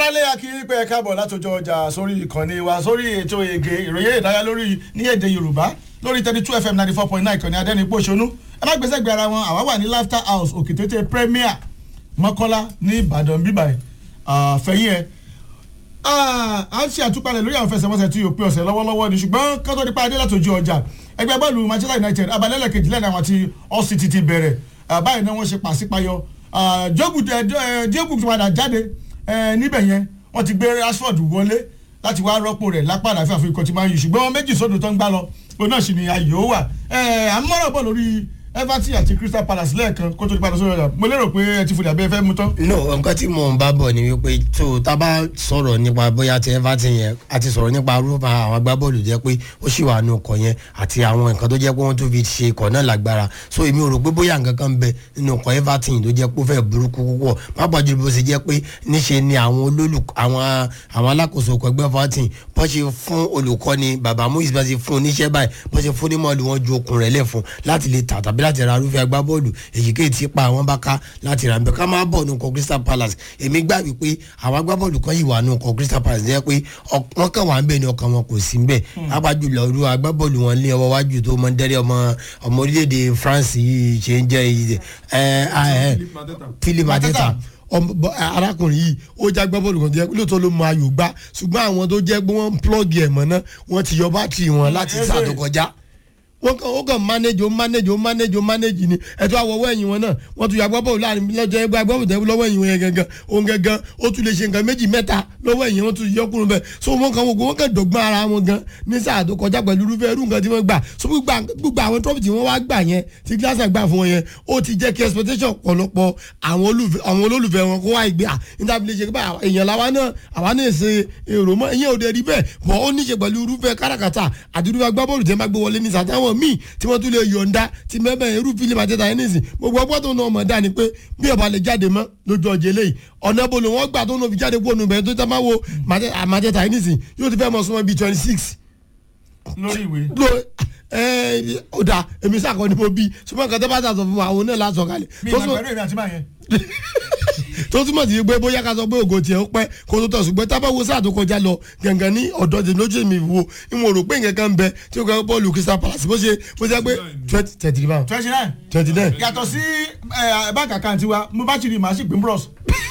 aráàlú akíní pé ẹ káàbọ̀ látọjọ́ ọjà sórí ìkànnì wa sórí ètò ègè ìròyìn ìdárayá lórí ní èdè yorùbá lórí thirty two fm ninety four point nine ìkànnì adẹ́nipò ṣonú ẹ má gbèsè gbé ara wọn àwa wà ní laughter house òkìtètè premier mọ́kọ́lá ní ìbàdàn bíbáyìí fẹ̀yìn ẹ̀ à ń ṣe àtúpalẹ̀ lórí àwọn fẹsẹ̀wọnsẹ̀ tí yóò pé ọ̀sẹ̀ lọ́wọ́lọ́wọ́ ni ṣùgbọ́n kátó nípa adé látòjú ọjà ẹgbẹ́ bọ́ọ̀lù manchester united abalẹ́lẹ̀ kejì lẹ́nu àwọn tí all city ti bẹ̀rẹ̀ báyìí náà wọ́n ṣe pàṣípayọ diego ti padà jáde níbẹ̀ yẹn wọ́n ti gbé rashford wọlé láti wá rọ́pò rẹ̀ lápá àlàáfíà fún ikọ̀ tí máa ń yù ṣùgbọ́n méjì sódò tó ń gbá lọ òun náà sì ni ayò wà à ń mọ̀rọ̀ bọ̀ lórí everton àti crystal palace lẹ́ẹ̀kan kó tó di padà sórí ọjà mo lérò pé ẹ ti fòdì àbẹ́ fẹ́ mú tán. no nǹkan tí mò ń bá bọ̀ ni wípé tó tá a bá sọ̀rọ̀ nípa bóyá ti everton yẹn àti sọ̀rọ̀ nípa rúbà àwọn agbábọ́ọ̀lù jẹ́ pé ó sì wà nù ọkọ̀ yẹn àti àwọn nǹkan tó jẹ́ pé wọ́n tún fi ṣe ikọ̀ náà lágbára so èmi ò rò pé bóyá nǹkan kan bẹ nínú ọkọ̀ everton tó jẹ́ pé ó fẹ́ burúkú púpọ̀ pápá jù bó ṣe jẹ́ pé níṣe ni àwọn olólù àwọn àwọn alákòóso ọkọ̀ ẹgbẹ́ everton bọ́n ṣe fún olùkọ́ni bàbá muiz bá ṣe fún oníṣẹ́ báyìí bọ́n ṣe fún onímọ̀ọ́lù wọn ju okùn rẹ̀ lẹ̀ fún láti lè tà tàbí láti ra arúfẹ́ agbá bọ́ọ̀lù èyíkéyìí tí pa àwọn bá ká láti rà ń bẹ ká máa bọ̀ nù kọ crystal palace èmi gbà wípé àwọn agbábọ́ọ̀lù kan yìí wà nù kọ crystal palace jẹ́ pé wọ́n kàn wá ń bẹ̀ ní ọkàn wọn kò sí ń bẹ̀ apájú lọ irú agbábọ́ọ̀lù wọn lé ọwọ́ wájú tó mọ dẹ́rẹ́ ọmọ ọmọ orílẹ̀-èdè france yìí ṣe ń jẹ́ philip adeta arákùnrin yìí ó já gbá bọ́ọ̀lù kan tó yẹ lóòótọ́ ló mọ ayò gbá ṣùgbọ́n àwọn tó jẹ́ pé wọ́n ń plọ́ọ̀gì ẹ̀ mọ́ náà wọ́n ti yọ bátìrì wọn láti sáà tó kọjá wọ́n kàn ó kàn manage ó manage ó manage ó manage ni ẹ̀tọ́ àwọ̀wọ́ ẹ̀yìn wọn náà wọ́n tún yàgbọ́ bọ́ọ̀lù láàrin lọ́jọ́ ẹgbẹ́ agbọ́bọ̀ tẹ́wọ́ lọ́wọ́ ẹ̀yìn wọn yẹn gangan òun gangan ó tún lè ṣe nǹkan méjì mẹ́ta lọ́wọ́ ẹ̀yìn wọn tún yọkùnrin bẹ́ẹ̀ so wọ́n kàn wọ́n wọ́n kàn dọ̀gbọ́n ara wọn gan ní sáà tó kọjá pẹ̀lú irúfẹ́ irú nǹkan tí wọ́n gbà so gbogbo àwọn trọ́fì tí wọ́n wá gbà yẹn tí gíláṣà gbà fún wọn yẹn ó ti jẹ́ kí expectation ọ̀pọ̀lọpọ̀ àwọn olólùfẹ́ wọn kó wá ìgbé à níta fi lè ṣe pé èèyàn làwa náà àwa náà ṣe èrò mọ́ ìyẹn ò dé rí bẹ́ẹ̀ bọ́ ó níṣe pẹ̀lú irúfẹ́ káràkátà àti irúfẹ́ agbábọ́ọ̀lù tẹ́ máa gbé wọlé ní sàtáwọn míì tí wọ́n tún lè yọ̀ǹda ti mẹ́bẹ̀ irú fílípù àtẹ́tà yẹn nìsín gbogbo ọgbọ́n tó náà mọ̀ dá ni pé bí ọba lè jáde mọ́ lójú ọjọ́ eléyìí ọ̀nà bolo wọn gbà tó náà fi jáde kúrò nùbẹ̀ tó tẹ́ máa wo àmàtẹ́tà yẹn nìsín yóò ti fẹ́ mọ̀ súnmọ́ bíi twenty six. lórí ìwé. ó dà èmi sàkọ́ ni mo bí ṣùgbọ́n nǹkan tó bá sàtọ̀ fún wa àwọn náà lásọ̀ kalẹ̀. mi ìmọ̀ pẹ̀lú èmi àti máa yẹn tó túmọ̀ sí pé bóyá ká sọ pé ògo tiẹ̀ ó pẹ́ kó tó tọ̀ ṣùgbọ́n tábà wo sáà tó kọjá lọ gàngàn ní ọ̀dọ́ tèmi lójú mi wo ìwọ̀n rò pé nǹkan kan bẹ tí ó kọ́ bọ́ọ̀lù crystal palace bó ṣe bó ṣe pé twenty thirty nine twenty nine twenty nine. yàtọ̀ sí báńkì àkáǹtì wa mo bá ti rí màá sì gbé bros.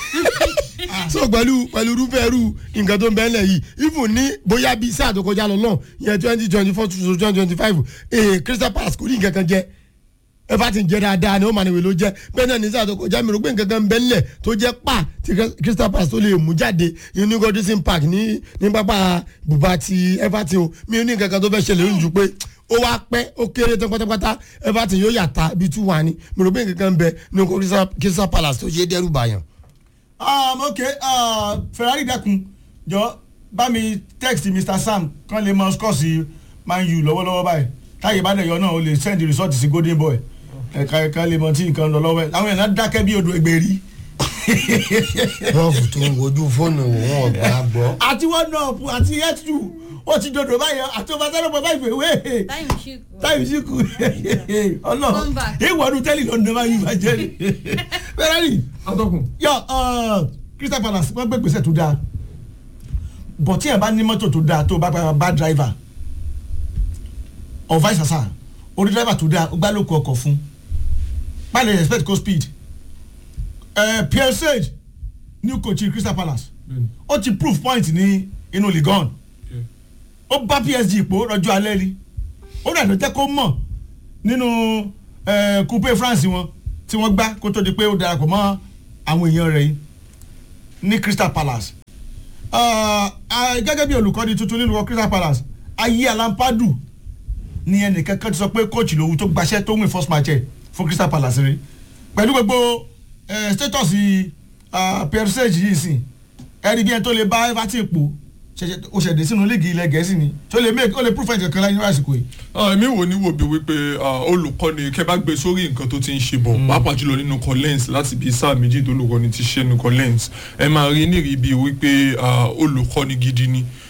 so pẹ̀lú pẹ̀lú irúfẹ́ irú nǹkan tó ń bẹ́ẹ̀ lẹ̀ yìí even ní bóyá bíi sáà tó kọjá lọ náà yẹn twenty twenty four to twenty twenty five crystal palace kò ní nǹkan kan jẹ́ everton jẹ dáadáa ni ó máa ní wèlò jẹ bẹ́ẹ̀ náà ní sáà tó kọjá mi rò pé nǹkan kan bẹ nílẹ̀ tó jẹ́ pa ti crystal palace tó lè mú jáde ní godison park ní ní pápá bùbá ti everton o mi ò ní nǹkan kan tó fẹ́ ṣẹlẹ̀ lójú pé ó wá pẹ́ ó kéré tán pátápátá everton yóò yàtá bíi two one ni mi rò pé nǹkan kan bẹ ní crystal palace tó ṣe dẹ́rù bàyàn. ok ferrari dẹkun jọ bá mi text mr sam kan lè mọ score sí man u lọ́wọ́lọ́wọ́ báyìí táyé bá dẹ̀ yọ náà o lè send the result sí golden boy ẹ̀ka ẹ̀ka lè mọ tí nǹkan lọ lọ́wọ́ ẹ̀ àwọn èèyàn dákẹ́ bí odò ẹgbẹ̀rí. rọ́ọ̀fù tó ń wojú fóònù òun ọ̀gbà gbọ́. àti one up àti h two ó ti dodo báyìí àti ọba sáré ọba báyìí fèwé táyì sí kù ọlọ ìwọ̀nù tẹ́lẹ̀ lọ́nà máa yí ìbàjẹ́ ni ferrari yọ crystal palace wọ́n gbé gbèsè tó dáa bọ̀ tí ẹ̀ bá ní mọ́tò tó dáa tó bá bá driver or vice versa orí driver tó dáa ó gbá lóko ọkọ̀ fún pálí expect go speed uh, pierre sage new coach crystal palace ó ti proof point ní inú ligon ó bá psg ipò rọjò alẹ́ rí ó rẹ̀ ló jẹ́ kó mọ̀ nínú coupe france wọn tí wọ́n gbá kó tó di pé ó darapọ̀ mọ́ àwọn èèyàn rẹ̀ yìí ní crystal palace gẹ́gẹ́ bí olùkọ́ni tuntun nínú crystal palace ayé alampadu ní ẹnìkan kan ti sọ pé kóòtù lòun tó gbaṣẹ́ tó win first match ẹ̀ fún crystal palace rí pẹ̀lú gbogbo status pierre sage yìí sìn ẹ̀rí bí ẹni tó lè bá everton pò ó ṣẹ̀dẹ̀ sínú líìgì ilẹ̀ gẹ̀ẹ́sì ni tó lè make ó lè proof ẹ̀jẹ̀ kan láyé ní àsìkò yìí. èmi wò ní wò bí wípé olùkọ́ni kẹ́ bá gbé sórí nǹkan tó ti ń ṣe bọ̀ pàápàá jùlọ nínú collins láti bí sáà méjì tó olùkọ́ni ti ṣe nínú collins ẹ máa rí nírìí bíi wípé olùkọ́ni gidi ni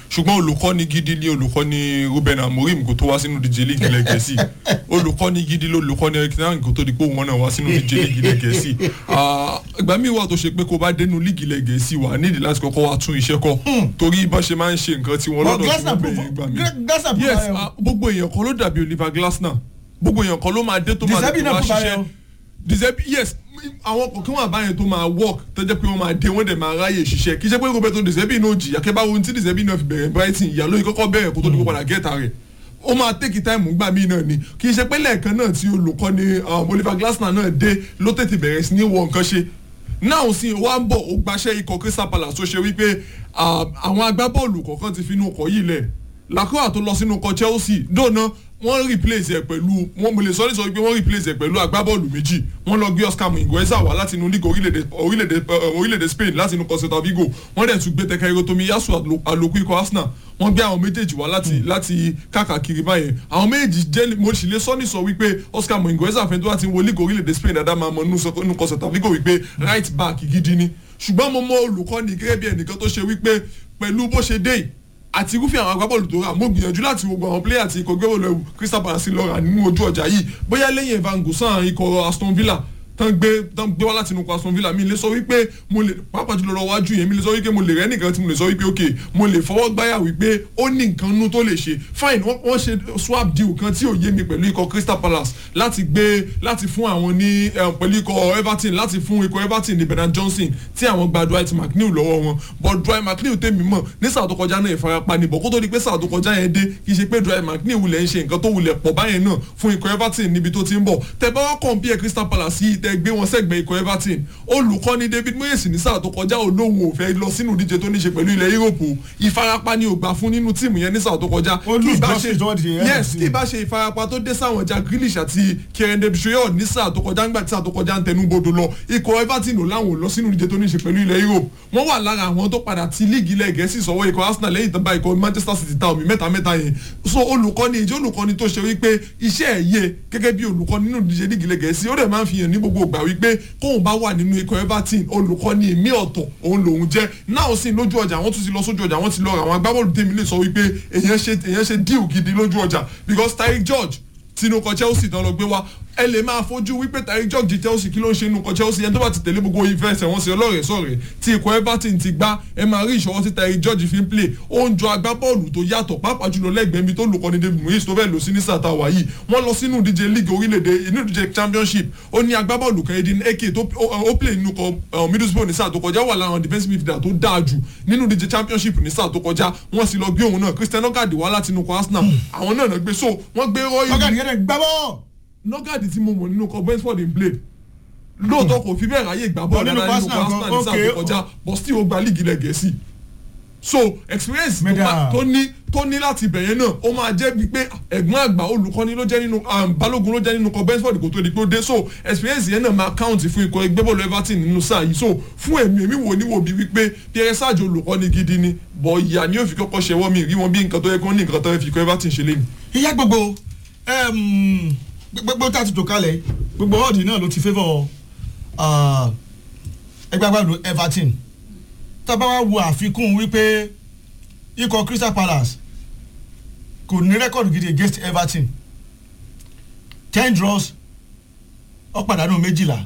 ṣùgbọ́n olùkọ́ni gidi ni olùkọ́ni Ruben Amorim kó tó wá sínú díje líìgì ilẹ̀ gẹ̀ẹ́sì olùkọ́ni gidi ló olùkọ́ni Eric Ten Hag kó tó di pé òun náà wá sínú díje líìgì ilẹ̀ gẹ̀ẹ́sì Ah, ìgbà míì wà tó ṣe pé kó bá dénú líìgì ilẹ̀ gẹ̀ẹ́sì wà nídìí láti kọ́kọ́ wá tún iṣẹ́ kọ́ torí bá ṣe máa ń ṣe nǹkan tí wọ́n Well, lọ́dọ̀ tí Glasner wọ́n prove- bẹ̀rẹ̀ gbà mí Gra- Glasner prove yes ayọ̀. ah, gbogbo èèyàn kan ló dàbí Oliver Glasner gbogbo èèyàn kan ló máa dé tó máa Deserbi tó náà máa prove ṣiṣẹ́ ayọ̀. Deserbi yes àwọn kọ̀ọ̀kan wà báyẹn tó máa work tó jẹ́ pé wọ́n máa dé wọ́n dẹ̀ máa ráyè ṣiṣẹ́ kì í ṣe pé Roberto Deserbi náà jìyà kẹ́ bá wo ohun tí Deserbi náà fi bẹ̀rẹ̀ Brighton ìyá lóyún kọ́kọ́ bẹ̀rẹ̀ kó tó di kó padà gẹ́ta rẹ̀ ó máa tẹ́kì táìmù gbà mí náà ni kì í ṣe pé lẹ́ẹ̀kan náà tí olùkọ́ni um, Oliver Glasner náà dé ló tètè bẹ̀rẹ̀ sí ní wọ nǹkan ṣe náà sì wá ń bọ̀ ó gbaṣẹ́ ikọ̀ Crystal Palace tó ṣe wípé um, àwọn agbábọ́ọ̀lù kọ̀ọ̀kan ti finú ọkọ̀ yìí lẹ̀ Lacroix tó lọ sínú ọkọ̀ Chelsea dóná wọ́n replace ẹ̀ pẹ̀lú wọ́n mo lè sọ ní sọ pé wọ́n replace ẹ̀ pẹ̀lú agbábọ́ọ̀lù méjì wọ́n lọ gbé Oscar Mingueza wá láti inú league orílẹ̀-èdè orílẹ̀-èdè eh, orílẹ̀-èdè Spain láti inú Celta Vigo wọ́n dẹ̀ tún gbé Takehiro Tomiyasu àlò- àlòkù ikọ̀ Arsenal wọ́n gbé àwọn méjèèjì wá láti láti káàkiri báyẹn àwọn méjèèjì jẹ́ mo sì lè sọ ní sọ wípé Oscar Mingueza fẹ́ tó wá ti wo league orílẹ̀-èdè Spain dáadáa máa mọ inú sọ- inú Celta Vigo wípé right back gidi ni ṣùgbọ́n mo mọ olùkọ́ni gẹ́gẹ́ bí ẹnìkan tó ṣe wípé pẹ̀lú bó ṣe dé yìí àti irúfẹ́ àwọn agbábọ́ọ̀lù tó rà mo gbìyànjú láti wo gbogbo àwọn pléyà tí ikọ̀ gbẹ́wò lẹ́wù Crystal Palace lọ rà nínú ojú ọjà yìí bóyá lẹ́yìn Evan Gossan ikọ̀ Aston Villa tán gbé tán gbé wá láti inú ikọ̀ Aston Villa mi lè sọ wípé mo lè pàápàá jùlọ lọ wájú yẹn mi lè sọ wípé mo lè rẹ́ nìkan tí mo lè sọ wípé ok mo lè fọwọ́ gbáyà wípé ó ní nǹkan nú tó lè ṣe fine wọ́n wọ́n ṣe swap deal kan tí ò yé mi pẹ̀lú ikọ̀ Crystal Palace láti gbé láti fún àwọn ní eh, pẹ̀lú ikọ̀ Everton láti fún ikọ̀ Everton ní Bernard Johnson tí àwọn gba Dwight McNeil lọ́wọ́ wọn but Dwight McNeil tèmi mọ̀ ní sáà tó kọjá náà ìfarapa ni bọ̀ kó tó di pé sáà tó kọjá yẹn dé kì í ṣe pé Dwight McNeil wulẹ̀ ń ṣe nǹkan tó wulẹ̀ pọ̀ báyẹn náà fún ikọ̀ Everton níbi tó ti ń bọ̀ tẹ bá wá compare Crystal Palace yìí tẹ gbé wọn sẹ́gbẹ̀ẹ́ ikọ̀ Everton olùkọ́ni David Moyes ní sáà tó kọjá olóhùn ò fẹ́ lọ sínú ìdíje tó ní ṣe pẹ̀lú ilẹ̀ Europe o. ìfarapa ni ò gbà fún nínú tíìmù yẹn ní sáà tó kọjá Ó Kí lose ìbá justice ṣe- toward the end yes of the kí ìbá ṣe ìfarapa tó dé sáwọn Jack Grealish àti Kieran Debussoyeur ní sáà tó kọjá ńgbà tí sáà tó kọjá ń tẹnu bodò lọ ikọ̀ Everton ò láwọn ò lọ sínú ìdíje tó ní ṣe pẹ̀lú ilẹ̀ Europe wọ́n wà lára àwọn tó padà ti líìgì ilẹ̀ Gẹ̀ẹ́sì sọ̀wọ́ ikọ̀ Arsenal lẹ́yìn tó bá ikọ̀ Manchester City ta omi mẹ́ta mẹ́ta yẹn so olùkọ́ni ìjọ olùkọ́ni tó ṣe wípé iṣẹ́ ẹ̀ yé gẹ́gẹ́ bí olùkọ́ni nínú ìdíje líìgì ilẹ̀ Gẹ̀ẹ́sì ó dẹ̀ máa ń fi hàn ní gbogbo ìgbà wípé kóun bá wà nínú ikọ̀ Everton olùkọ́ni èmi ọ̀tọ̀ òun lòun jẹ́ náà sì lójú ọjà wọ́n tún ti lọ sójú ọjà wọ́n ti lọ ra àwọn agbábọ́ọ̀lù tèmi lè sọ wípé èèyàn ṣe èèyàn ṣe díù gidi lójú ọjà because Tyreek George tinú kọ Chelsea tán lọ gbé wá ẹ lè máa fojú wípé Tyreek George di Chelsea kí ló ń ṣe inú kọ Chelsea ẹni tó bá ti tẹ̀lé gbogbo ìfẹsẹ̀ wọn sí ọlọ́rẹ̀ sọ̀rẹ̀ tí ikọ̀ Everton ti gbá ẹ máa rí ìṣọwọ́ tí Tyreek George fi ń play ó ń jọ agbábọ́ọ̀lù tó yàtọ̀ pàápàá jùlọ lẹ́gbẹ̀ẹ́ mi tó lùkọ́ni David Moyes tó fẹ́ lò sí ní sàtà wà yìí wọ́n lọ sínú ìdíje league orílẹ̀-èdè inú ìdíje championship ó ní agbábọ́ọ̀lù kan Edin Eke tó ó ó play nínú kọ uh, Middlesbrough ní sáà tó kọjá wà lára àwọn defensive midfielder tó dáa jù nínú ìdíje championship ní sáà tó kọjá wọ́n sì lọ gbé òun náà Christian Ogade wá láti inú kọ Arsenal àwọn náà náà gbé so wọ́n gbé Roy ọgá nìyẹn dẹ̀ gbábọ́ nọ́gàdì tí mo mọ̀ nínú kọ Brentford in play lóòótọ́ kò fi bẹ́ẹ̀ ráyè gbà bọ́ọ̀lù nínú dáadáa nínú kọ Arsenal Arsenal ní sáà okay. tó kọjá but still ó gba líìgì ilẹ̀ Gẹ̀ẹ́sì so experience tó Mẹ́dà. bá- tó ní tó ní láti bẹ̀yẹn náà ó máa jẹ́ bíi pé ẹ̀gbọ́n àgbà olùkọ́ni ló jẹ́ nínú um, balógun ló jẹ́ nínú kọ Brentford kò tó di pé ó dé so experience yẹn náà máa count fún ikọ̀ ẹgbẹ́ bọ́ọ̀lù Everton nínú sáà yìí so fún èmi èmi wò ní wò bíi wípé Pierre Sarge olùkọ́ni gidi ni bọ̀ ìyá ni yóò fi kọ́kọ́ ṣẹwọ́ mi rí wọn bí nǹkan tó yẹ kí wọ́n ní nǹkan tó yẹ fi ikọ̀ Everton ṣe lé mi. ìyá gbogbo em, gbogbo tá a ti tò kalẹ̀ gbogbo ọ̀ọ́dì náà ló ti favour ah, ẹgbẹ́ agbábọ́ọ̀lù Everton tá a bá wá wo àfikún wípé ikọ̀ Crystal Palace kò ní rẹ́kọ̀dù gidi against Everton ten draws ó pàdánù méjìlá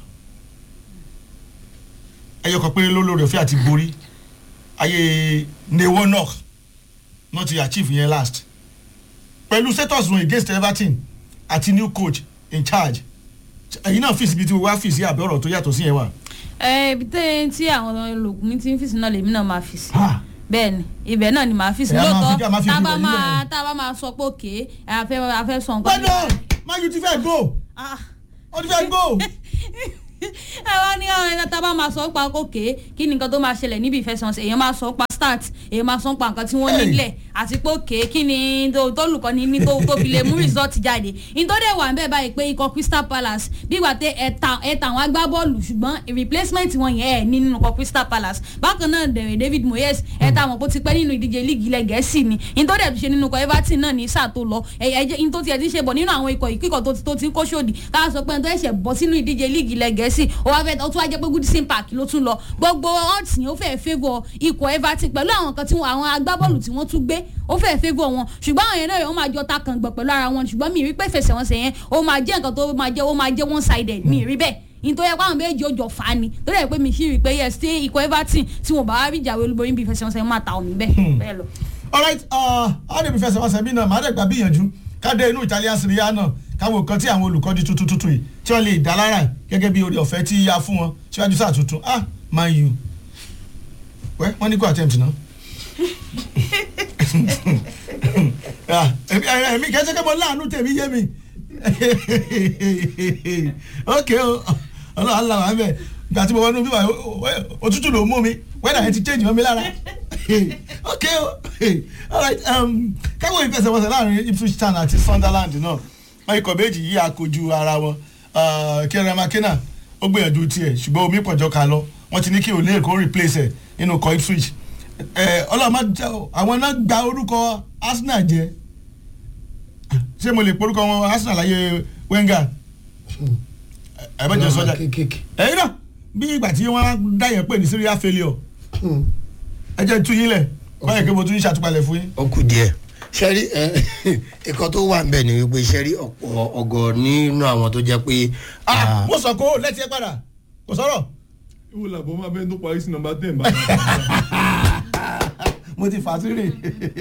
ẹyọkàn péré ló lórí ọ̀fẹ́ àti borí ayé newonok náà ti achieve yẹn last pẹ̀lú status wọn against Everton àti new coach in charge ẹ̀yin náà fìsì bíi tí wọ́n wá fìsì àbẹ̀ ọ̀rọ̀ tó yàtọ̀ sí yẹn wà. ẹ ibi tẹ́ tí àwọn olùkùn mi ti ń fìsì náà lèmi náà máa fìsì Ha! bẹ́ẹ̀ ni ibẹ̀ náà ni màá fìsì Ẹ̀yà máa fi- lóòótọ́ ká máa fi tá a bá ibẹ̀ máa nílẹ̀. tá a bá máa sọ pé òkè a fẹ́ a fẹ́ sọ nǹkan. gbọ́dọ̀ Man U ti fẹ́ go Ah. ó ti fẹ́ go. ẹ wá ní àwọn ẹ̀ka tá a bá máa sọ pa òkè kí ni nǹkan tó máa ṣẹlẹ̀ níbi ìfẹsẹ̀wọnsẹ̀ èèyàn máa sọ pa start èèyàn máa sọ pa nǹkan tí wọ́n Hey. nílẹ̀ àti pé òkè kí ni tó tó lùkọ́ ní ní tó tó fi lè mú result jáde nítorí wà ń bẹ̀ báyìí pé ikọ̀ Crystal Palace bígbà tẹ ẹ̀ta ẹ̀ta àwọn agbábọ́ọ̀lù ṣùgbọ́n replacement wọn yẹn ẹ̀ ní nínú ikọ̀ Crystal Palace bákan náà dẹ̀rẹ̀ David Moyes ẹ̀ta àwọn kó ti pẹ́ nínú ìdíje líìgì ilẹ̀ gẹ̀ẹ́sì ni nítorí ẹ̀ tó ṣe nínú ikọ̀ Everton náà ní sáà tó lọ ẹ̀jẹ̀ nítorí tiẹ̀ ti ṣe bọ̀ nínú àwọn ikọ̀ ìkíkọ̀ tó ti tó ti ń kó ṣòdì ká sọ pé ẹni tó ẹ̀ṣẹ̀ bọ́ sínú ìdíje líìgì ilẹ̀ gẹ̀ẹ́sì ó wá fẹ́ ó tún wá jẹ́ pé Goodison Park ló tún lọ gbogbo odds yẹn ó fẹ́ favour ikọ̀ Everton pẹ̀lú pẹ̀lú àwọn kan tí wọn- àwọn agbábọ́ọ̀lù tí wọ́n tún gbé ó fẹ́ favour wọn ṣùgbọ́n àwọn yẹn náà wọ́n máa jọ ta kàn gbọ̀ pẹ̀lú ara wọn ṣùgbọ́n mi rí pé fẹsẹ̀wọnsẹ̀ yẹn ó máa jẹ́ nǹkan tó máa jẹ́ ó máa jẹ́ one sided mi rí bẹ́ẹ̀ nítorí ẹ̀kọ́ àwọn méjì ó jọ fà á ni tó dẹ̀ pé mi sì rí pé yes tí ikọ̀ Everton tí wọn bá wá rí ìjàwé olúborí bí fẹsẹ̀wọnsẹ̀ máa ta omi bẹ́ẹ̀ bẹ́ẹ̀ lọ. alright ọ̀hún ibi fẹsẹ̀ wọn sẹ́bí náà màá dẹ̀ gbà bíyànjú káde inú Italian Serie A náà káwọn kan tí àwọn olùkọ́jú tuntun tuntun yìí tí wọ́n lè dá lára gẹ́gẹ́ bí orí ọ̀fẹ́ tí yá fún wọn síwájú sáà tuntun ah Man U wẹ́ wọ́n ní kó attempt náà. Ah, èmi èmi kẹ́sẹ́ kẹ́ mọ láàánú tèmi yé mi ok o ọlọ́run aláwọ̀ abẹ́ gbà tí mo wọnú bíbá òtútù ló mú mi wẹ́dà yẹn ti change mọ́ mi lára ok o alright um, káwọn ìfẹsẹ̀wọnsẹ̀ láàrin Ipswich Town àti Sunderland náà wọ́n ikọ̀ méjì yí àkojú ara wọn Kieran McKenna ó gbìyànjú tiẹ̀ ṣùgbọ́n omi pọ̀jọ́ ká lọ wọ́n ti ní kí olè kó replace ẹ̀ nínú ikọ̀ Ipswich ọlọ́run má jẹ́ o àwọn náà gba orúkọ Arsenal jẹ́ ṣé mo lè porúkọ wọn Arsenal láyé Wenger ẹ bá jẹ sọjà kéékèèké. ẹyin náà bí ìgbà tí wọn dáyẹ pé ní serial failure ẹ jẹ́ tú yín lẹ̀ báyìí pé mo tún ń ṣàtúpalẹ̀ fún yín. ó kù díẹ̀ sẹ́rí ẹ̀kọ́ tó wà nbẹ̀ ni wípé sẹ́rí ọ̀pọ̀ ọ̀gọ̀ nínú àwọn tó jẹ́ pé ah mo sọ kó lẹ́tí ẹ padà kò sọ̀rọ̀ ìwọ làbọ̀ máa bẹ́ẹ̀ tó parí sí nọmba ten báyìí. mo ti fà á sí rè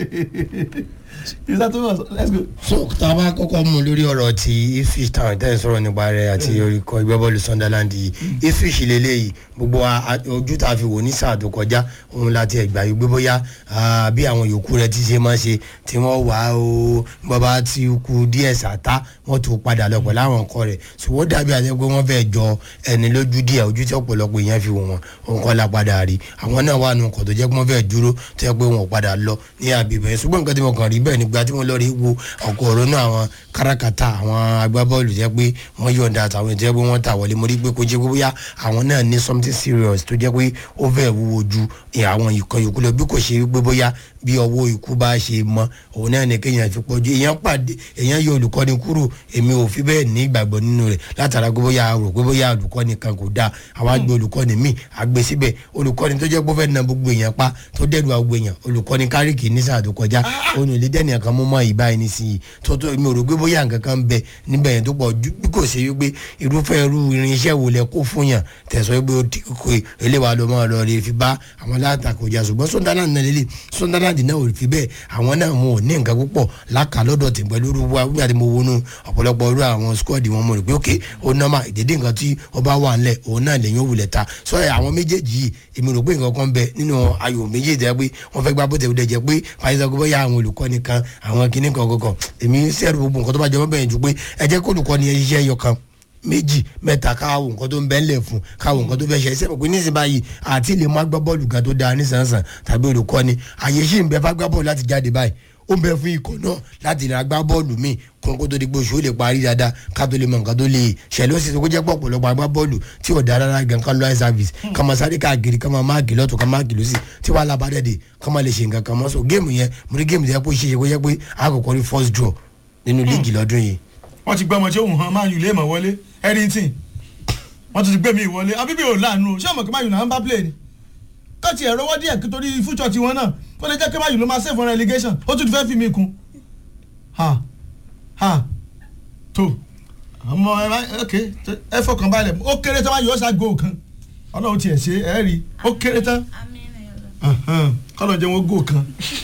is that too much let's go. so tá a bá kọ́kọ́ mú lórí ọ̀rọ̀ ti Ipswich Town tẹ́ ẹ̀ sọ̀rọ̀ nípa rẹ̀ àti orúkọ ìgbẹ́bọ́ọ̀lù Sunderland yìí Ipswich lélẹ́yìí gbogbo wa- a- ojú tá a fi wò ní sáà tó kọjá òun láti ẹ̀gbà yìí gbé bóyá ah, bí àwọn yòókù rẹ̀ ti ṣe máa ṣe tí wọ́n wà ó bàbá ti kú díẹ̀ sàtá wọ́n tó padà lọ pẹ̀lú àwọn nǹkan rẹ̀ ṣùgbọ́n ó dàbí àti pé wọ́n fẹ́ jọ ẹni lójú díẹ̀ ojú tí ọ̀pọ̀lọpọ̀ èèyàn fi wò wọ́n òun kọ́ la padà rí àwọn náà wà nù nǹkan tó jẹ́ pé wọ́n fẹ́ dúró tó yẹ pé wọn ò padà lọ ní àbíbẹ̀ yẹn ṣùgbọ́n nǹkan tí mo kàn rí bẹ́ẹ̀ nígbà tí mo lọ rí wo ọkọ̀ ọ̀rọ̀ náà àwọn kárakátà àwọn agbábọ́ọ̀lù jẹ́ pé wọ́n yọ̀ǹda àtàwọn ìjẹ́ pé wọ́n ta wọlé mo rí pé kó jẹ́ pé bóyá àwọn náà ní something serious tó jẹ́ pé ó fẹ́ wúwo ju àwọn ìkan yòókù lọ bí kò ṣe wípé bóyá bí ọwọ́ ikú bá ṣe mọ òun náà ní kéèyàn fi pọ̀jù èèyàn pàdé èèyàn yọ olùkọ́ni kúrò èmi ò fi bẹ́ẹ̀ ní ìgbàgbọ́ nínú rẹ̀ látara pé bóyá rò pé bóyá olùkọ́ni kan kò dáa àwa gbé olùkọ́ni míì àgbẹ̀ síbẹ̀ olùkọ́ni tó jẹ́ pé ó fẹ́ na gbogbo èèyàn pa tó dẹ́nu àgbo èèyàn olùkọ́ni kárìkì ní sáà tó kọjá òun ò lè dẹ́ni kan mú mọ́ ìbá ẹni sí i tó tó mi ò rò pé bóyá nǹkan kan ń bẹ níbẹ̀ yẹn tó pọ̀ ju bí kò ṣe wípé irúfẹ́ irú irinṣẹ́ wo lẹ kó fún yàn tẹ̀sán pé ó ti kó eléwà ló máa lọ rè fi bá àwọn alátakò jà ṣùgbọ́n Sunderland náà lélẹ̀ Sunderland náà ò fi bẹ́ẹ̀ àwọn náà wọn ò ní nǹkan púpọ̀ láka lọ́dọ̀ tì pẹ̀lú irú wa wíwá tí mo wọnú ọ̀pọ̀lọpọ̀ irú àwọn squad wọn mo rò pé ok ó nọ́mà ìdédé nǹkan tí ọba wà ńlẹ̀ òun náà lẹ́yìn òwúlẹ̀ ta sọ ẹ̀ àwọn méjèèjì yìí èmi rò pé nǹkan kan bẹ nínú ayò méjèèjì ẹ pé wọ́n fẹ́ gbá bó tẹ̀ jẹ́ pé fàyẹ̀sọ̀ pé bóyá àwọn olùkọ́ni kan àwọn kinní kan kankan èmi sẹ́rù gbogbo nǹkan tó bá jọ mọ́ bẹ̀yẹn ju pé ẹ jẹ́ kó olùkọ́ni ẹ ṣiṣẹ́ ẹyọ kan méjì mẹ́ta káwọ nǹkan tó ń bẹ́ ńlẹ̀ fún káwọ nǹkan tó fẹ́ ṣe ṣe pé nísìnyí báyìí àti lè má gbá bọ́ọ̀lù gan tó dáa nísànsàn tàbí olùkọ́ni àyè ṣì ń bẹ fá gbá bọ́ọ̀lù láti jáde báyìí ó ń bẹ fún ikọ̀ náà láti rà gbá bọ́ọ̀lù míì kó kó tó di pé oṣù ó lè parí dáadáa ká tó lè mọ nǹkan tó lè ṣẹlẹ̀ ó sì tó kó jẹ́ pọ̀ ọ̀pọ̀lọpọ̀ agbá bọ́ọ̀lù tí ò dára rárá gan kan lọ́ọ́ service ká máa sáré káàkiri ká máa máàkì lọ́tọ̀ ká máàkì lọ́sì tí wàá lábàdẹ́dẹ̀ ká máa lè ṣe nǹkan kan mọ́ so géèmù yẹn mo rí géèmù yẹn kó ṣe é kó yẹ pé àkọ́kọ́ rí first draw nínú líìgì lọ́dún yìí wọ́n ti gbọ́ ọmọ tí òun hàn Man U lè mọ̀ wọlé Eddington wọ́n ti gbé mi wọlé abíbí ò láàánú o ṣé ọmọ kí Man U náà ń bá play ni kọ́ọ̀tì ẹ̀rọ wọ́n díẹ̀ kí torí future tiwọn náà kó lè jẹ́ kí Man U ló máa save on relegation ó tún ti fẹ́ fi mi kún ha ha tó ọmọ ẹ bá ok ẹ fọkàn balẹ̀ ó kéré tán Man U ó ṣá goal kan ọlọ́run tiẹ̀ ṣe ẹ rí ó kéré tán kọ́lọ̀ jẹ́ wọn goal kan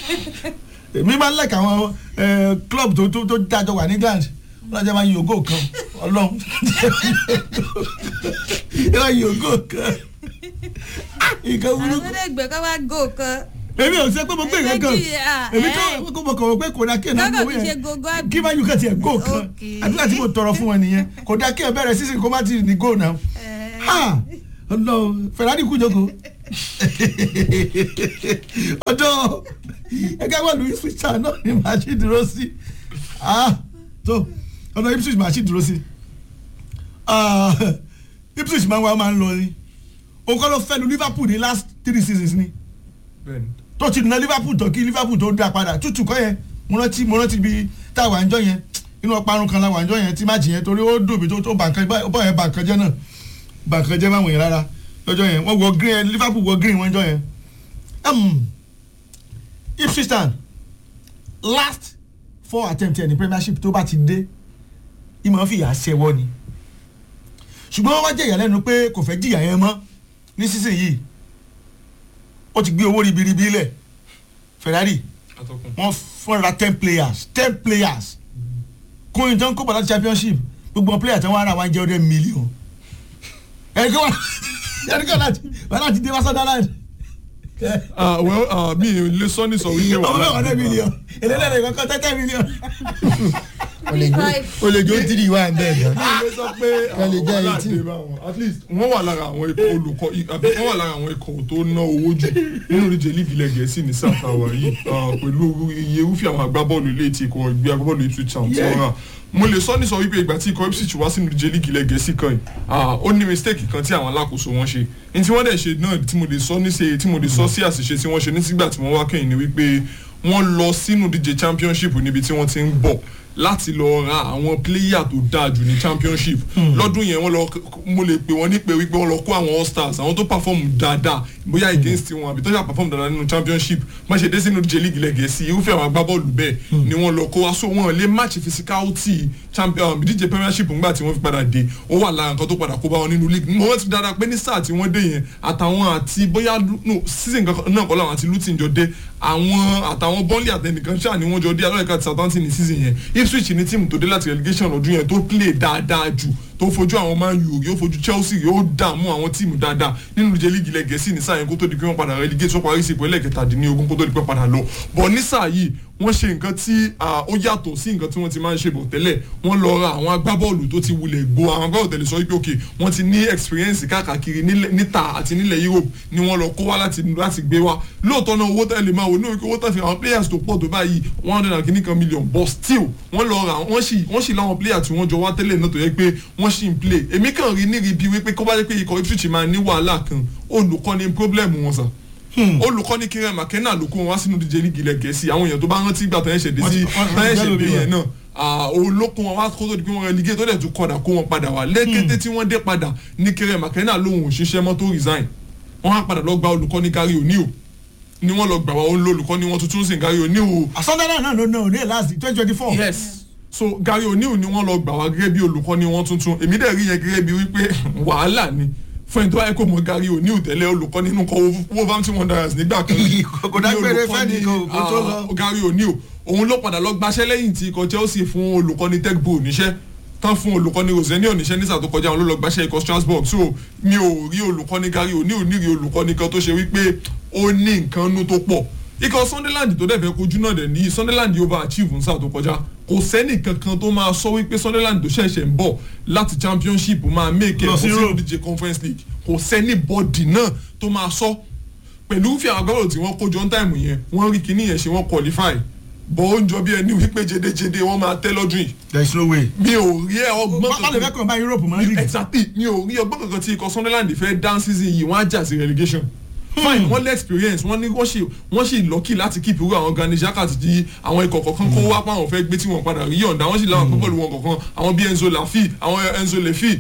èmi máa ń like àwọn eh, club tó tó tó dájọ wà ní England ọlọ́jà máa ń yòógò kan ọlọ́run yóò yòógò kan nǹkan burúkú àtúndẹ̀gbẹ́ kọ́ wá gò kan. èmi ò sẹ́ pé mo gbé nǹkan kan Méjì, ah, èmi eh. tó kó mo kọ̀ wọ́n pé kò dá kí ẹ̀ náà Kọ́kọ́ gbowó fi ṣe yẹn gogo àbí? kí máa yù kàn tiẹ̀ gò kan Okay. àdúrà tí mo tọrọ fún wọn nìyẹn kò dá kí ẹ bẹ̀rẹ̀ sísìn kó má ti ní gò náà ha ọlọ́run Ferrari kú jókòó ọ̀dọ̀ ẹgbẹ́ wà lórí switch náà ni màá ṣì dúró sí ah tó ọ̀nà Ipswich màá ṣì dúró sí Ah, Ipswich máa ń wá máa ń lọ ni òun kọ́ ló fẹ́ lu Liverpool ní last three seasons ni bẹ́ẹ̀ni tó ti na Liverpool tó kí Liverpool tó dá padà tútù kọ́ yẹn mo rántí mo rántí bí tá a wà ń jọ yẹn inú ọparun kan la wà ń jọ yẹn tí má jì yẹn torí ó dùn mí tó tó bàǹkan bọ́ yẹn bàǹkan jẹ́ náà bàǹkan jẹ́ máa wọ̀nyẹn rárá lọ́jọ́ yẹn wọ́n wọ green Liverpool wọ green wọ́n jọ yẹn um, Ipswich Town last four attempt ẹ̀ ní premiership tó bá ti dé ìmọ̀ fìyà ṣẹwọ́ ni ṣùgbọ́n wọ́n wá jẹ́ ìyàlẹ́nu pé kò fẹ́ jìyà yẹn mọ́ ní sísìn yìí ó ti gbé owó ribiribi lẹ̀ Ferrari atọ́kùn wọ́n fọ́nra ten players ten players kún ìjọ ń kópa láti championship gbogbo wọn player tí wọ́n ara wọn jẹ́ ọdẹ mílíọ̀n ẹ̀ríkọ́ wọn ẹ̀ríkọ́ láti wọn láti dé wá Sunderland ah well ah mi ò lè sọ ní sọ wípé ọmọ wàhálà ọdẹ mílíọ̀n èlélẹ́rẹ̀ ìkọ̀kọ́ tẹ́tẹ́ mílíọ̀n. o lè jó o lè jó tìrì wá bẹ́ẹ̀ gan. ilé sọ pé Wọ́n lè jẹ́ wàhálà eighteen. dé bá wọn at least wọ́n wà lára àwọn ikọ̀ olùkọ́ àbí wọ́n wà lára àwọn ikọ̀ tó ná owó jù nínú ìdíje líìgì ilẹ̀ gẹ̀ẹ́sì ní south hour yìí ah, pẹ̀lú iye irúfẹ́ àwọn agbábọ́ọ̀lù ilé tí ikọ̀ ìgbé agbábọ́ọ̀lù Ipswich Town tí wọ́n rà mo lè sọ ní sọ wípé ìgbà tí ikọ̀ Ipswich wá sínú ìdíje líìgì ilẹ̀ gẹ̀ẹ́sì kan yìí ah, ó ní mistake kan tí àwọn alákòóso wọn ṣe ní tí wọ́n dẹ̀ ṣe náà tí mo lè sọ ní ṣe tí mo lè sọ sí àṣìṣe tí wọ́n ṣe nígbà tí wọ́n wá kẹ́yìn ni wípé wọ́n lọ sínú ìdíje championship níbi tí wọ́n ti ń bọ̀ láti lọ ra àwọn pléyà tó dáa jù ní championship lọ́dún yẹn wọ́n lọ mo lè pè wọ́n ní pé wípé wọ́n lọ kó àwọn all stars àwọn tó perform dáadáa bóyá against wọn àbí tó yà perform dáadáa nínú championship má ṣe dé sínú j league lẹ́gẹ̀ẹ́sì irúfẹ́ àwọn agbábọ́ọ̀lù bẹ́ẹ̀ ni wọ́n lọ kó wá so wọn lè match physicality champion ìdíje premiership ńgbà tí wọ́n fi padà dé ó wà lára nǹkan tó padà kó bá wọn nínú league mo rántí dáadáa pé ní sáà tí wọ́n dé yẹn àtàwọn àti bóyá no season kan náà kọ́ làwọn àti luton jọ dé àwọn àtàwọn bọ́ọ̀lì àtẹnìkan ṣáà ni wọ́n jọ dé alọ́ọ̀ká àti southampton ní season yẹn ipswich ní tíìmù tó dé láti relegation ọdún yẹn tó play dáadáa jù tó fojú àwọn man u yóò fojú chelsea yóò dààmú àwọn tíìmù dáadáa nínú ìdíje líìgì ilẹ̀ gẹ̀ẹ́sì ní sáà yẹn kó tó di pé wọ́n padà relegate wọ́n parí sí ipò ẹlẹ́kẹtàdínlógún kó tó di pé wọ́n padà lọ bọ̀ ní sáà yìí wọ́n ṣe nǹkan tí ó yàtọ̀ sí nǹkan tí wọ́n ti máa ń ṣe bọ̀ tẹ́lẹ̀ wọ́n lọ ra àwọn agbábọ́ọ̀lù tó ti wulẹ̀ gbó àwọn agbábọ́ọ̀lù tẹ̀lé sọ wípé òkè wọ́n ti ní experience káàkiri níta àti nílẹ̀ Europe ni wọ́n lọ kó wá láti láti gbé wá lóòótọ́ náà owó tẹ̀lé máa wò ní owó tẹ̀lé àwọn players tó pọ̀ tó báyìí one hundred and kìíní kan million but still wọ́n lọ ra wọ́n sì wọ́n sì láwọn players tí wọ́n jọ wá tẹ́lẹ̀ náà tó yẹ pé wọ́n sì ń play èmi kàn rí níri bí wípé kó bá yẹ pé ikọ̀ Ipswich máa ní wàhálà kan olùkọ́ni problem wọn sà olùkọ́ni Kieran McKenna ló kó wọn wá sínú díje líìgì ilẹ̀ gẹ̀ẹ́sì àwọn èèyàn tó bá rántí gbà tó yẹn ṣẹ̀dé sí táyẹ̀ ṣẹ̀dé yẹn náà olókun wọn wá kó tó di pé wọn relegate tó dẹ̀ tún kọ̀dà kó wọn padà wá lẹ́kẹ́tẹ́ tí wọ́n dé padà ní Kieran McKenna lóhùn òṣìṣẹ́ mọ́tò resign wọ́n á padà lọ gba olùkọ́ni Gary O'Neil ni wọ́n lọ gbà wá olùkọ́ni wọn tuntun sí Gary O'Neil. àsọdẹ́rẹ́ náà ló ná òní last twenty twenty four. yes so Gary O'Neil ni wọ́n lọ gbà wá gẹ́gẹ́ bí olùkọ́ni wọn tuntun èmi dẹ̀ rí yẹn gẹ́gẹ́ bí wípé wàhálà ni fún ẹni tó báyẹ kó mọ Gary O'Neil tẹ́lẹ̀ olùkọ́ nínú kọ Wolverhampton Wanderers nígbà kan rí kò dágbére fẹ́ni kò tó lọ. Gary O'Neil òun ló padà lọ gbaṣẹ́ lẹ́yìn tí ikọ̀ Chelsea fún olùkọ́ni Tegbo níṣẹ́ tán fún olùkọ́ni Rosenio oníṣẹ́ nísà tó kọjá òun ló lọ gbaṣẹ́ ikọ̀ Strasbourg so mi ò rí olùkọ́ni Gary O'Neil ní rí olùkọ́ni kan tó ṣe wípé ó ní nǹkan nú tó pọ̀ ikọ̀ Sunderland tó dẹ̀ fẹ́ kojú náà dẹ̀ ní Sunderland over achieve nísà tó kọjá kò sẹ́nì kankan tó máa sọ wípé Sunderland tó ṣẹ̀ṣẹ̀ ń bọ̀ láti championship máa make ẹ̀ sí sí Europe. ìdíje conference league kò sẹ́nì bọ́dì náà tó máa sọ pẹ̀lú fi àwọn agbábọ̀lù tí wọ́n kójọ ń táìmù yẹn wọ́n rí kíní yẹn ṣe wọ́n qualify bọ́ ó ń jọ bí ẹni wípé jedejede wọ́n máa tẹ́ lọ́dún yìí there is no way. mi ò rí ẹ ọgbọ́n má lè fẹ́ kàn bá Europe mọ́ league. exactly mi ò rí ọgbọ́n kankan tí ikọ̀ Sunderland fẹ́ down season yìí wọ́n á jà sí relegation fine wọ́n lé experience wọ́n ní wọ́n sì wọ́n sì lucky láti keep irú àwọn Granit Xhaka ti àwọn ikọ̀ kọ̀ọ̀kan kó wá pa àwọn fẹ́ gbé tí wọ́n padà rí yọ̀ǹda wọ́n sì láwọn pẹ́ pẹ̀lú wọn kọ̀ọ̀kan àwọn bíi Enzo Lafi àwọn Enzo Lefi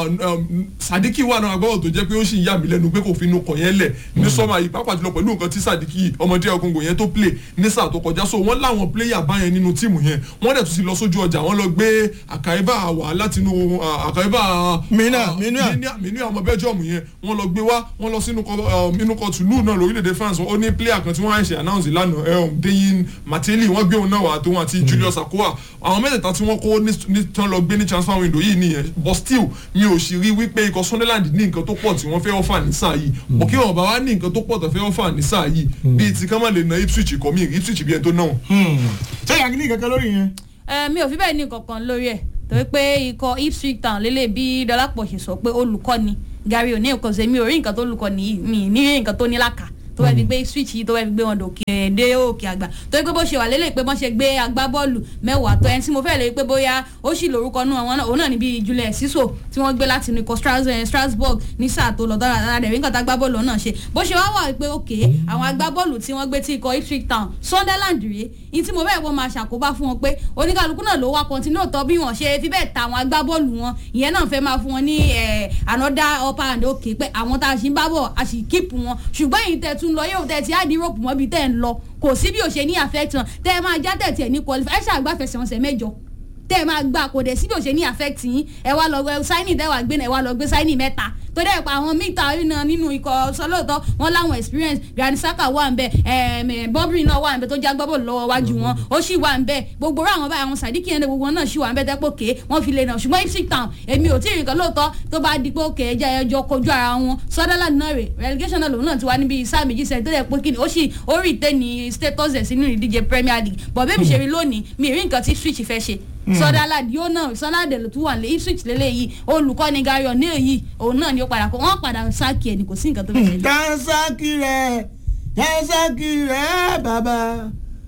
Sadiki wà náà agbábọ̀ tó jẹ́ pé ó sì yà mí lẹ́nu pé kò fi inú kọ̀ yẹn lẹ̀ ní sọ́mà yìí pàápàá jùlọ pẹ̀lú nǹkan tí Sadiki ọmọdé ọkùnrin yẹn tó play ní sáà tó kọjá so wọ́n láwọn player báyẹn nínú tíìmù yẹn wọ́n dẹ̀ tún ti lọ sójú ọjà wọ́n lọ gbé àkàìbá wà látinú àkàìbá Mina, Mina. mínú ọmọ Belgium yẹn wọ́n lọ gbé wá wọ́n lọ sínú kọ inú kọ tùlù náà lórílẹ̀‐èdè France ó ní player kan tí wọ́n ṣe announce lánàá um, Deyin Mateli wọ́n gbé òun náà wá tóun àti Julius Akoa àwọn mẹ́tẹ̀ẹ̀ta tí wọ́n kó ní- ní tán lọ gbé ní transfer window yìí nìyẹn but still mi ò sì rí wípé ikọ̀ Sunderland ní nǹkan tó pọ̀ tí wọ́n fẹ́ offer ní sáà yìí bọ̀ kí wọ́n bá wá ní nǹkan tó pọ̀ tó fẹ́ offer ní sáà yìí bíi ti ká má lè na Ipswich kọ́ mi Ipswich bí ẹni tó náà. ṣé ìyá kìíní kankan lórí yẹn. Eh, mi ò fi bẹ́ẹ̀ ní kankan lórí ẹ̀ torí pé ikọ̀ Ipswich Town lélẹ̀ bí Dọlápọ̀ ṣe sọ pé olùkọ́ni Gary O'Neil kò sí mi ò rí nǹkan tó olùkọ́ni yìí mi ní rí nǹkan tó ní làkà tó wẹ́ fi gbé Ipswich yìí tó wẹ́ fi gbé wọn dòkè dé òkè àgbà torí pé bó ṣe wà lélẹ̀ pé wọ́n ṣe gbé agbábọ́ọ̀lù mẹ́wàá tó ẹni tí mo fẹ́ lè pé bóyá ó sì lórúkọ nù àwọn náà òun náà níbi Julius Siso tí wọ́n gbé láti ikọ̀ Stras- eh, Strasbourg ní sáà tó lọ dára dára rẹ̀ rí nǹkan tá agbábọ́ọ̀lù náà ṣe bó ṣe wá wà pé òkè àwọn agbábọ́ọ̀lù tí wọ́n gbé tí ikọ̀ Ipswich Town Sunderland rèé ní tí mo bẹ́ẹ̀ wọ́n máa ṣàkóbá fún wọn pé oníkàlùkù náà ló wá kọ́ntínú òótọ́ bí wọ́n ṣe fi bẹ́ẹ̀ ta àwọn agbábọ́ọ̀lù wọn ìyẹn náà fẹ́ máa fún wọn ní eh, another upper and okay pé àwọn tá a ṣì ń bá bọ̀ a sì kíìpù wọn ṣùgbọ́n èyí tẹ́ tún tún lọ yóò tẹ̀ tí á di rope mọ́bi tẹ̀ ń lọ kò sí bí ò ṣe ní affect wọn tẹ́ ẹ máa já tẹ̀ tiẹ̀ ní qualify ẹ ṣàgbàfẹsẹ̀ wọn sẹ̀ mẹ́jọ tẹ́ ẹ máa gbà kò dẹ̀ sí bí ò ṣe ní affect yín ẹ wá lọ gbé sáínì tẹ́ wàá gbé náà ẹ wá lọ gbé sáínì mẹ́ta tó dẹ̀ pa àwọn mítà náà nínú ikọ̀ sọlọ́ọ̀tọ́ wọn láwọn experience Granit Xhaka wà ń bẹ Bobry náà wà ń bẹ tó já gbọ́bọ̀ lọ́wọ́ wájú wọn ó sì wà ń bẹ gbogbo rẹ̀ àwọn báyìí àwọn Sadiq yẹn gbogbo náà sì wà ń bẹ tẹ́pọ̀ ké wọ́n fi lè nà ṣùgbọ́n Ipswich Town èmi ò tí ì rí kan lóòótọ́ tó bá di pé òkè ẹja ẹjọ́ kojú ara wọn Sunderland náà rè relegation náà lòun náà ti wá níbi sáà méjì sẹ́yìn tó dẹ̀ pé kíni ó sì ó rí ìtẹ́ ní status ẹ̀ sínú ìdíje Premier League bọ̀ bẹ́ẹ̀ mi ṣe rí lónìí mi rí nǹkan tí Ipswich fẹ́ ṣe Sunderland yóò náà Sunderland ló tún wà ní Ipswich lélẹ́yìí olùkọ́ni Gary O'Neil yìí òun náà ni ó padà kó wọ́n padà sáàkì ẹ̀ ní kò sí nǹkan tó fẹ́ ṣe. dansaki rẹ dansaki rẹ bàbá